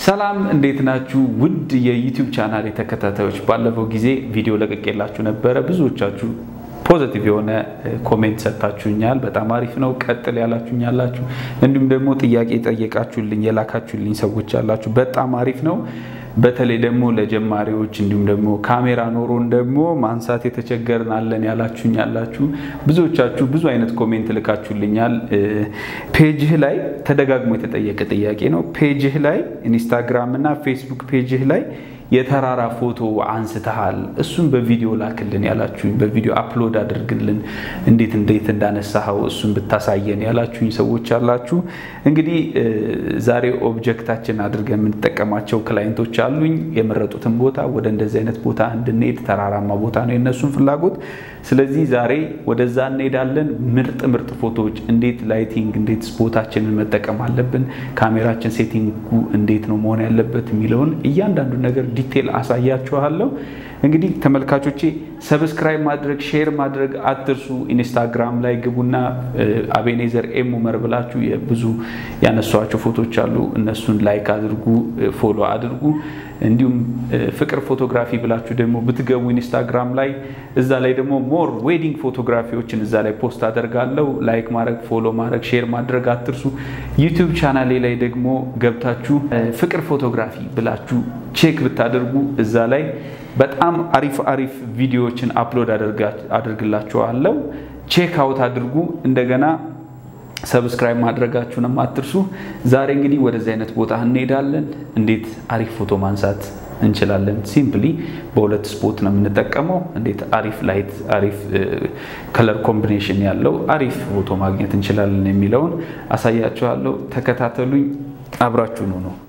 ሰላም እንዴት ናችሁ? ውድ የዩቲዩብ ቻናል ተከታታዮች፣ ባለፈው ጊዜ ቪዲዮ ለቅቄላችሁ ነበረ። ብዙዎቻችሁ ፖዘቲቭ የሆነ ኮሜንት ሰጥታችሁኛል። በጣም አሪፍ ነው፣ ቀጥል ያላችሁኝ ያላችሁ፣ እንዲሁም ደግሞ ጥያቄ ጠየቃችሁልኝ የላካችሁልኝ ሰዎች ያላችሁ፣ በጣም አሪፍ ነው። በተለይ ደግሞ ለጀማሪዎች እንዲሁም ደግሞ ካሜራ ኖሮን ደግሞ ማንሳት የተቸገርን አለን ያላችሁኝ ያላችሁ ብዙዎቻችሁ ብዙ አይነት ኮሜንት ልካችሁልኛል። ፔጅህ ላይ ተደጋግሞ የተጠየቀ ጥያቄ ነው። ፔጅህ ላይ ኢንስታግራም እና ፌስቡክ ፔጅህ ላይ የተራራ ፎቶ አንስተሃል፣ እሱን በቪዲዮ ላክልን ያላችሁኝ፣ በቪዲዮ አፕሎድ አድርግልን እንዴት እንዴት እንዳነሳኸው እሱን ብታሳየን ያላችሁኝ ሰዎች አላችሁ። እንግዲህ ዛሬ ኦብጀክታችን አድርገን የምንጠቀማቸው ክላይንቶች አሉኝ። የመረጡትን ቦታ ወደ እንደዚህ አይነት ቦታ እንድንሄድ ተራራማ ቦታ ነው የነሱን ፍላጎት። ስለዚህ ዛሬ ወደዛ እንሄዳለን። ምርጥ ምርጥ ፎቶዎች እንዴት ላይቲንግ፣ እንዴት ቦታችንን መጠቀም አለብን፣ ካሜራችን ሴቲንጉ እንዴት ነው መሆን ያለበት የሚለውን እያንዳንዱ ነገር ዲቴል አሳያችኋለሁ። እንግዲህ ተመልካቾቼ ሰብስክራይብ ማድረግ ሼር ማድረግ አትርሱ። ኢንስታግራም ላይ ግቡና አቤኔዘር ኤም ኡመር ብላችሁ ብዙ ያነሷቸው ፎቶች አሉ። እነሱን ላይክ አድርጉ፣ ፎሎ አድርጉ። እንዲሁም ፍቅር ፎቶግራፊ ብላችሁ ደግሞ ብትገቡ ኢንስታግራም ላይ እዛ ላይ ደግሞ ሞር ዌዲንግ ፎቶግራፊዎችን እዛ ላይ ፖስት አደርጋለሁ። ላይክ ማድረግ ፎሎ ማድረግ ሼር ማድረግ አትርሱ። ዩቲዩብ ቻናሌ ላይ ደግሞ ገብታችሁ ፍቅር ፎቶግራፊ ብላችሁ ቼክ ብታደርጉ እዛ ላይ በጣም አሪፍ አሪፍ ቪዲዮዎችን አፕሎድ አድርግላችኋለሁ። ቼክ አውት አድርጉ። እንደገና ሰብስክራይብ ማድረጋችሁንም አትርሱ። ዛሬ እንግዲህ ወደዚህ አይነት ቦታ እንሄዳለን። እንዴት አሪፍ ፎቶ ማንሳት እንችላለን። ሲምፕሊ በሁለት ስፖት ነው የምንጠቀመው። እንዴት አሪፍ ላይት፣ አሪፍ ከለር ኮምቢኔሽን ያለው አሪፍ ፎቶ ማግኘት እንችላለን የሚለውን አሳያችኋለሁ። ተከታተሉኝ፣ አብራችሁኑ ነው